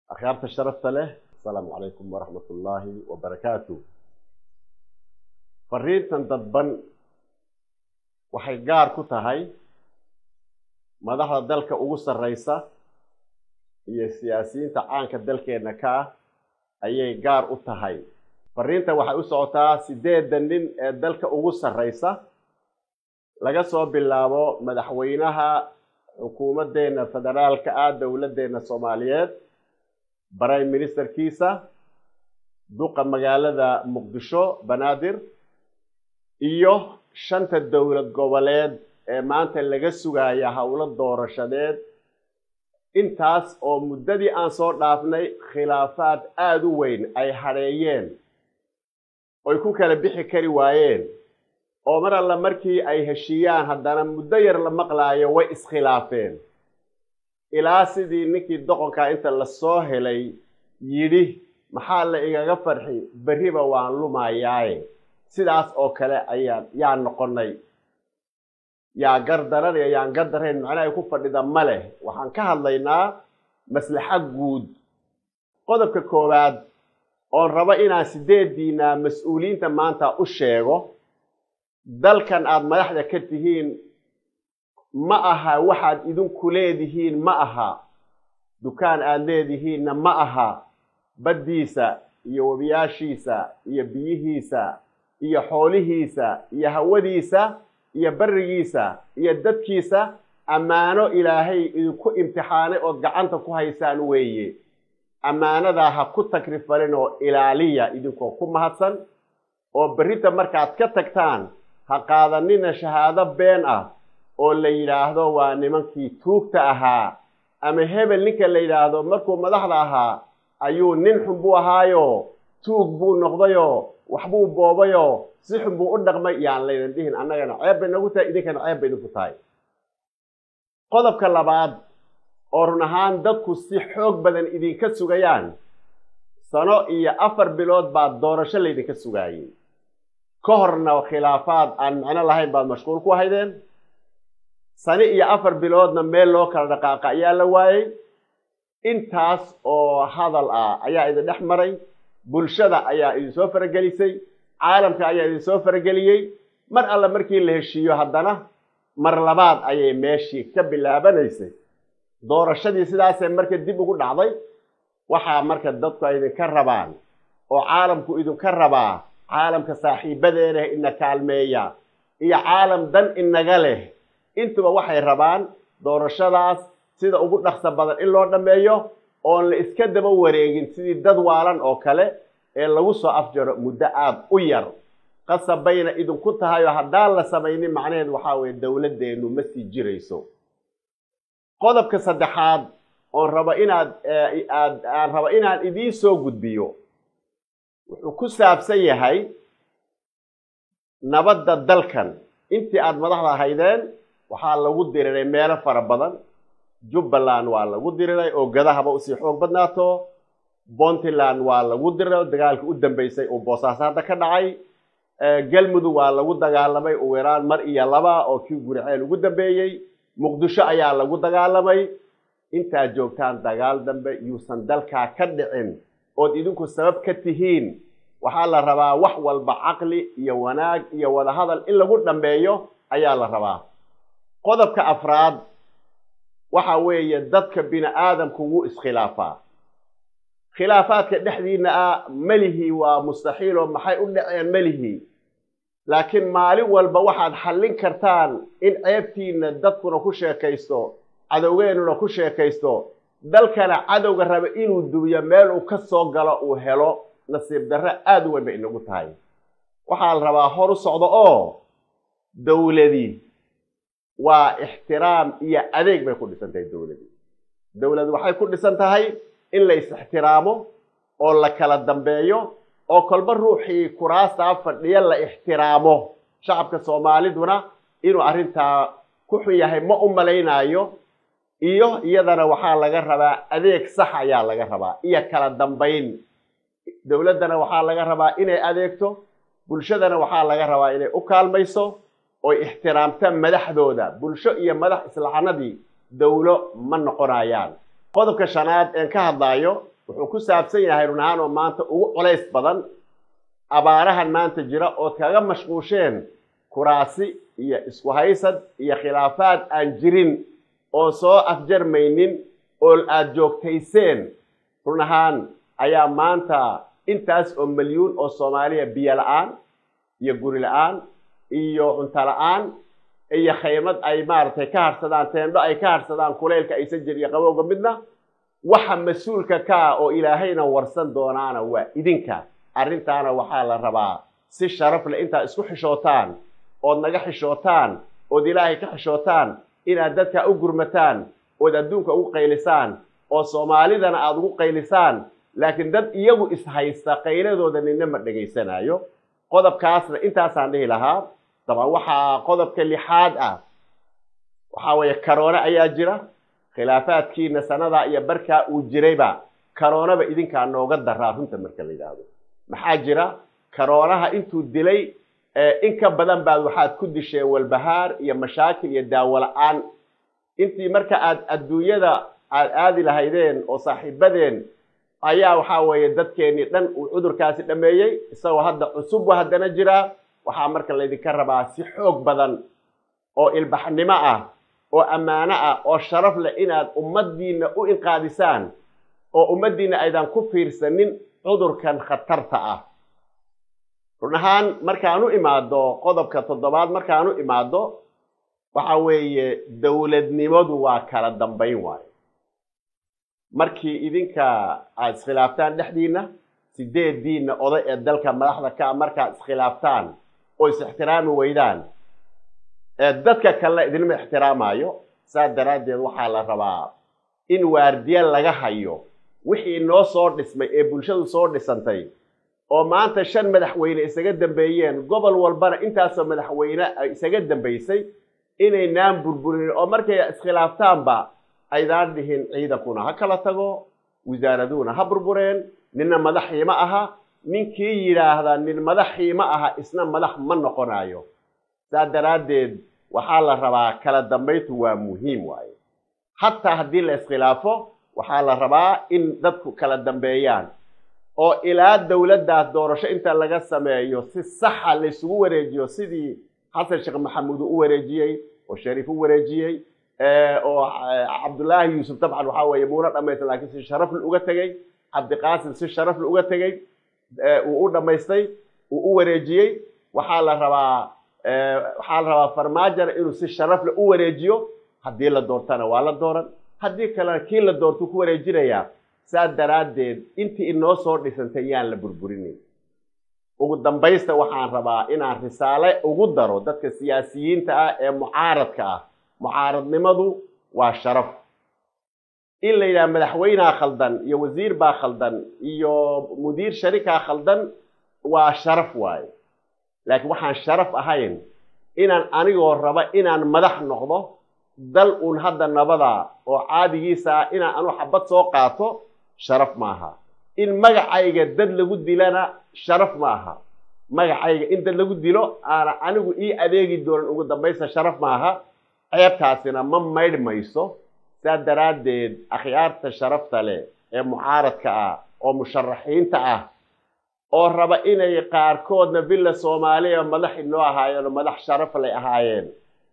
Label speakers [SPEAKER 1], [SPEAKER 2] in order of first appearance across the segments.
[SPEAKER 1] akhyaarta sharafta leh asalaamu calaykum waraxmat ullaahi wabarakaatu fariintan dadban waxay gaar ku tahay madaxda dalka ugu sarreysa iyo siyaasiyiinta caanka dalkeenna ka ah ayay gaar u tahay fariintan waxay u socotaa siddeedda nin ee dalka ugu sarreysa laga soo bilaabo madaxweynaha xukuumaddeena federaalka ah dowladdeena soomaaliyeed prime ministerkiisa duqa magaalada muqdisho banaadir iyo shanta dowlad goboleed ee maanta laga sugaya howlo doorashadeed intaas oo muddadii aan soo dhaafnay khilaafaad aada u weyn ay hadheeyeen oy ku kala bixi kari waayeen oo mar alla markii ay heshiiyaan haddana muddo yar la maqlaayo way iskhilaafeen ilaa sidii ninkii doqonkaa inta lasoo helay yidhi maxaa la igaga farxi berriba waan lumayaaye sidaas oo kale ayaan yaa noqonnay yaa gardaran iyo yaan gardarayn macna ay ku fadhida ma leh waxaan ka hadlaynaa maslaxa guud qodobka koowaad oon rabo inaan sideediina mas-uuliyiinta maanta u sheego dalkan aada madaxda ka tihiin ma aha waxaad idinku leedihiin ma aha dukaan aada leedihiinna ma aha baddiisa iyo webiyaashiisa iyo biyihiisa iyo xoolihiisa iyo hawadiisa iyo barrigiisa iyo dadkiisa ammaano ilaahay idinku imtixaanay ood gacanta ku haysaan weeye ammaanadaa ha ku takrifalin oo ilaaliya idinkoo ku mahadsan oo berrinta markaad ka tagtaan ha qaadanina shahaado been ah oo la yidhaahdo waa nimankii tuugta ahaa ama hebel ninka la yidhaahdo markuu madaxda ahaa ayuu nin xun buu ahaayo tuug buu noqdayo waxbuu boobayo si xun buu u dhaqmay yaan laydan dhihin annagana ceeb bay nagu tahay idinkana ceeb bay idinku tahay qodobka labaad oo run ahaan dadku si xoog badan idinka sugayaan sano iyo afar bilood baad doorasho laydinka sugaayey ka horna khilaafaad aan micno lahayn baad mashquul ku haydeen sani iyo afar biloodna meel loo kala dhaqaaqa ayaa la waayey intaas oo hadal ah ayaa idin dhex maray bulshada ayaa idinsoo faragelisay caalamka ayaa idinsoo farageliyey mar alla markii la heshiiyo haddana mar labaad ayay meeshii ka bilaabanaysay doorashadii sidaasee marka dib ugu dhacday waxaa marka dadku ay idinka rabaan oo caalamku idinka rabaa caalamka saaxiibadeena ina kaalmeeya iyo caalam dan inaga leh intuba waxay rabaan doorashadaas sida ugu dhaqso badan in loo dhammeeyo oon la iska daba wareegin sidii dad waalan oo kale ee lagu soo afjaro muddo aada u yar qasab bayna idinku tahay oo haddaan la samaynin macnaheed waxaa weeye dowladdeennu ma sii jirayso qodobka saddexaad oon rabo inaad aad aan rabo inaan idiin soo gudbiyo wuxuu ku saabsan yahay nabadda dalkan intii aada madaxda ahaydeen waxaa lagu diriray meelo fara badan jubbaland waa lagu diriray oo gadahaba usii xoog badnaato puntland waa lagu diriray oo dagaalkii u dambeysay uu boosaaso hadda ka dhacay galmudug waa lagu dagaalamay ugu yaraan mar iyo laba oo kii guriceel ugu dambeeyey muqdisho ayaa lagu dagaalamay intaad joogtaan dagaal dambe yuusan dalkaa ka dhicin ood idinku sabab ka tihiin waxaa la rabaa wax walba caqli iyo wanaag iyo wadahadal in lagu dhammeeyo ayaa la rabaa qodobka afraad waxa weeye dadka bini aadamku wuu iskhilaafaa khilaafaadka dhexdiina ah melihii waa mustaxiil oo maxay u dhaceen melihii laakiin maalin walba waxaad xallin kartaan in ceebtiina dadkuna ku sheekaysto cadowgeennuna ku sheekaysto dalkana cadowga raba inuu dubiyo meel uu ka soo galo uu helo nasiib darre aada u weyn bay inagu tahay waxaa la rabaa hor u socdo oo dowladii waa ixtiraam iyo adeeg bay ku dhisan tahay dowladii dowlad waxay ku dhisan tahay in la is-ixtiraamo oo la kala dambeeyo oo kolba ruuxii kuraastaa fadhiya la ixtiraamo shacabka soomaaliduna inuu arrintaa ku xun yahay ma u malaynaayo iyo iyadana waxaa laga rabaa adeeg sax ayaa laga rabaa iyo kala dambayn dowladdana waxaa laga rabaa inay adeegto bulshadana waxaa laga rabaa inay u kaalmayso oy ixtiraamta madaxdooda bulsho iyo madax islacanadii dowlo ma noqonayaan qodobka shanaad een ka hadlaayo wuxuu ku saabsan yahay run ahaan oo maanta ugu culays badan abaarahan maanta jira ood kaga mashquusheen kuraasi iyo isku haysad iyo khilaafaad aan jirin oo soo afjarmaynin oo aada joogtayseen run ahaan ayaa maanta intaas oo milyuun oo soomaaliya biyo la-aan iyo guri la-aan iyo cunto la-aan iyo khaymad ay maaragtay ka harsadaan teendho ay ka harsadaan kuleylka aysan jir iyo qabowga midna waxa mas-uulka ka ah oo ilaahayna warsan doonaana waa idinka arrintaana waxaa la rabaa si sharaf leh intaad isku xishootaan ood naga xishootaan ood ilaahay ka xishootaan inaad dadka u gurmataan ood adduunka ugu qaylisaan oo soomaalidana aada ugu qaylisaan laakiin dad iyagu ishaysta qayladooda nina ma dhegaysanayo qodobkaasna intaasaan dhihi lahaa daban waxaa qodobka lixaad ah waxaa weeye karoone ayaa jira khilaafaadkiina sanadaa iyo barkaa uu jirayba karoonaba idinkaa nooga daraa runta marka la yidhaahdo maxaa jira karoonaha intuu dilay in ka badan baad waxaad ku disheen walbahaar iyo mashaakil iyo daawo la-aan intii marka aad adduunyada aad aadi lahaydeen oo saaxiibadeen ayaa waxaa weeye dadkeennii dhan uu cudurkaasi dhameeyey isagoo hadda cusub wa haddana jiraa waxaa marka laydinka rabaa si xoog badan oo ilbaxnimo ah oo ammaano ah oo sharaf leh inaad ummaddiinna u inqaadisaan oo ummaddiinna aydan ku fiirsanin cudurkan khatarta ah run ahaan markaan u imaado qodobka toddobaad markaan u imaado waxa weeye dowladnimadu waa kala dambayn waayo markii idinka aad iskhilaaftaan dhexdiinna sideediinna oday ee dalka madaxda ka a markaad iskhilaaftaan oo is ixtiraami weydaan ee dadka kalena idinma ixtiraamayo saas daraaddeed waxaa la rabaa in waardiye laga hayo wixii noo soo dhismay ee bulshadu soo dhisantay oo maanta shan madaxweyne isaga dambeeyeen gobol walbana intaasoo madaxweyne ay isaga dambaysay inaynaan burburin oo markay iskhilaaftaanba aydaan dhihin ciidankuna ha kala tago wasaaraduhuna ha burbureen ninna madaxii ma aha ninkii yidhaahda nin madaxii ma aha isna madax ma noqonayo saas daraaddeed waxaa la rabaa kala dambayntu waa muhiim waaye hataa haddii la iskhilaafo waxaa la rabaa in dadku kala dambeeyaan oo ilaa dowladdaas doorasho inta laga sameeyo si saxa laysugu wareejiyo sidii xasan sheekh maxamuud uu u wareejiyey oo shariif u wareejiyey oo cabdullaahi yuusuf dabcan waxaa weeye muuna dhamaysan laakiin si sharafle uga tegey cabdiqaasim si sharafle uga tegey uu u dhammaystay uu u wareejiyey waxaa la rabaa waxaa la rabaa farmaajana inuu si sharafle u wareejiyo haddii la doortana waa la dooran haddii kalena kii la doortuu ku wareejinayaa saas daraaddeed intii inoo soo dhisantay yaan la burburinin ugu dambaysta waxaan rabaa inaan risaale ugu daro dadka siyaasiyiinta ah ee mucaaradka ah mucaaradnimadu waa sharaf in la yidhaha madaxweynea khaldan iyo wasiir baa khaldan iyo mudiir sharikaa khaldan waa sharaf waaye laakiin waxaan sharaf ahayn inaan anigoo raba inaan madax noqdo dal uun hadda nabada oo caadigiisa ah inaan anu xabad soo qaato sharaf maaha in magacayga dad lagu dilana sharaf maaha magacayga in dad lagu dilo aana anigu ii adeegi doonan ugu dambaysta sharaf maaha ceebtaasina ma maydh mayso saa daraaddeed akhyaarta sharafta leh ee mucaaradka ah oo musharaxiinta ah oo raba inay qaarkoodna villa soomaaliya madax inoo ahaayeen oo madax sharaf lay ahaayeen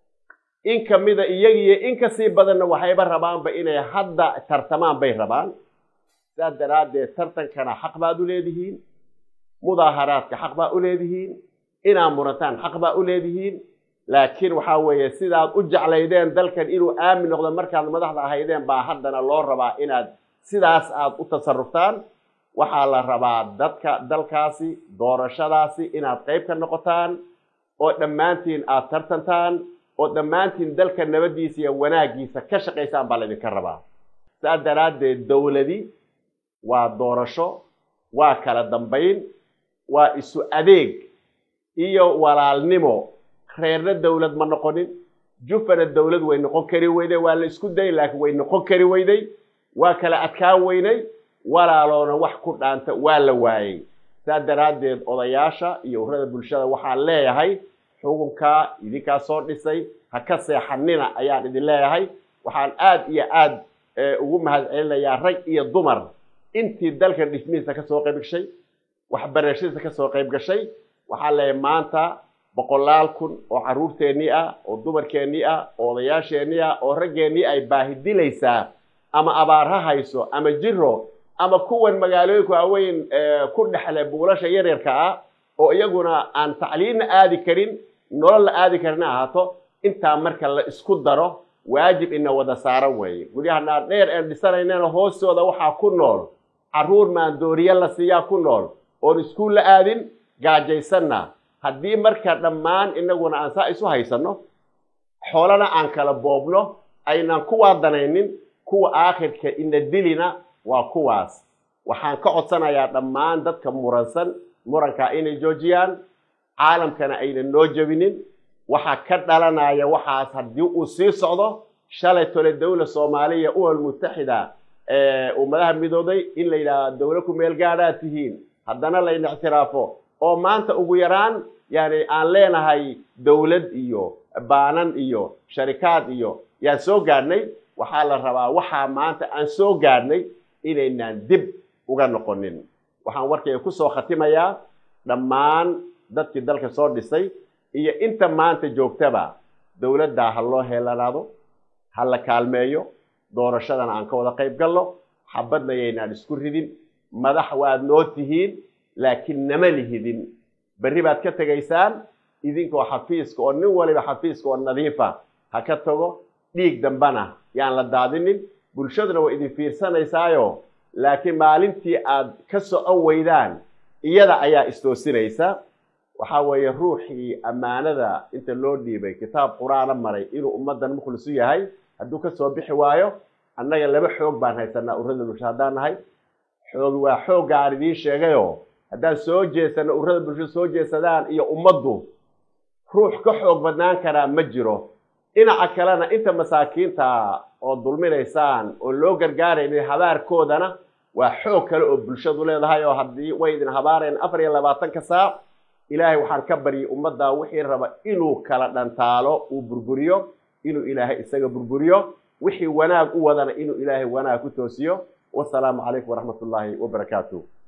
[SPEAKER 1] in kamida iyagiiyo in kasii badanna waxayba rabaanba inay hadda tartamaan bay rabaan saas daraaddeed tartankana xaq baad u leedihiin mudaaharaadka xaq baa u leedihiin inaad murantaan xaq baa u leedihiin laakiin waxaa weeye sidaad u jeclaydeen dalkan inuu aamin noqdo markaad madaxda ahaydeen baa haddana loo rabaa inaad sidaas aad u tasaruftaan waxaa la rabaa dadka dalkaasi doorashadaasi inaad qayb ka noqotaan oo dhammaantiin aad tartantaan oo dhammaantiin dalka nabaddiisa iyo wanaaggiisa ka shaqaysaan baa laydinka rabaa saas daraaddeed dowladi waa doorasho waa kala dambayn waa isu adeeg iyo walaalnimo reerna dowlad ma noqonin jufana dowlad way noqon kari weyday waa la isku dayay laakiin way noqon kari weyday waa kala adkaan weynay walaaloona wax ku dhaanta waa la waayey saas daraaddeed odayaasha iyo urada bulshada waxaan leeyahay xukunkaa idinkaa soo dhisay ha ka seexanina ayaan idin leeyahay waxaan aad iyo aad ugu mahad celinayaa rag iyo dumar intii dalkan dhismihiisa kasoo qayb gashay waxbarashadiisa kasoo qayb gashay waxaa leeyahay maanta boqolaal kun oo carruurteennii ah oo dumarkeennii ah oo odayaasheennii ah oo raggeennii ay baahi dilaysaa ama abaar ha hayso ama jiro ama kuwan magaalooyinka waaweyn ku dhexle buulasha yaryarka ah oo iyaguna aan tacliinna aadi karin nolol la aadi karin ahaato intaa marka la isku daro waajib ina wada saaran weeye guryaha dhaardheer een dhisanaynana hoostooda waxaa ku nool carruur maandooriye la siiyaa ku nool oon iskuul la aadin gaajaysanna haddii marka dhammaan inaguna aan saa isu haysanno xoolana aan kala boobno aynaan kuwaa danaynin kuwa aakhirka ina dilina waa kuwaas waxaan ka codsanayaa dhammaan dadka muransan murankaa inay joojiyaan caalamkana aynan noo jebinin waxaa ka dhalanaya waxaas haddii uu sii socdo shalay tole dawla soomaaliya umam mutaxida ummadaha midooday in la yidhaahdo dawla ku meel gaadhaad tihiin haddana layna ictiraafo oo maanta ugu yaraan yani aan leenahay dawlad iyo baanan iyo sharikaad iyo yaan soo gaadhnay waxaa la rabaa waxaa maanta aan soo gaadhnay inaynaan dib uga noqonin waxaan warkayga kusoo khatimayaa dhammaan dadkii dalka soo dhisay iyo inta maanta joogtaba dawladdaa ha loo heelanaado ha la kaalmeeyo doorashadana aan ka wada qayb galno xabadna yaynaan isku ridin madax waad noo tihiin laakiin nama lihidin berri baad ka tegaysaan idinkoo xafiiska oo nin waliba xafiiska oo nadiifa ha ka tago dhiig dambana yaan la daadinin bulshaduna way idin fiirsanaysaayo laakiin maalintii aad ka socon weydaan iyada ayaa istoosinaysa waxaa weeye ruuxii ammaanada inta loo dhiibay kitaab qur-aana maray inuu ummaddan mukhlisu yahay hadduu ka soo bixi waayo annaga laba xoog baan haysanaa urada bulsho haddaan nahay xoog waa xoogga aan idiin sheegayoo haddaan soo jeesano urada bulsho soo jeesadaan iyo ummaddu ruux ka xoog badnaan karaa ma jiro dhinaca kalena inta masaakiinta oo dulminaysaan oo loo gargaaraynin habaarkoodana waa xoog kale oo bulshadu leedahay oo haddii way idin habaareen afar iyo labaatanka saac ilaahay waxaan ka baryay ummadda wixii raba inuu kala dhantaalo uu burburiyo inuu ilaahay isaga burburiyo wixii wanaag u wadana inuu ilaahay wanaag ku toosiyo wasalaamu calaykum waraxmat ullaahi wabarakaatu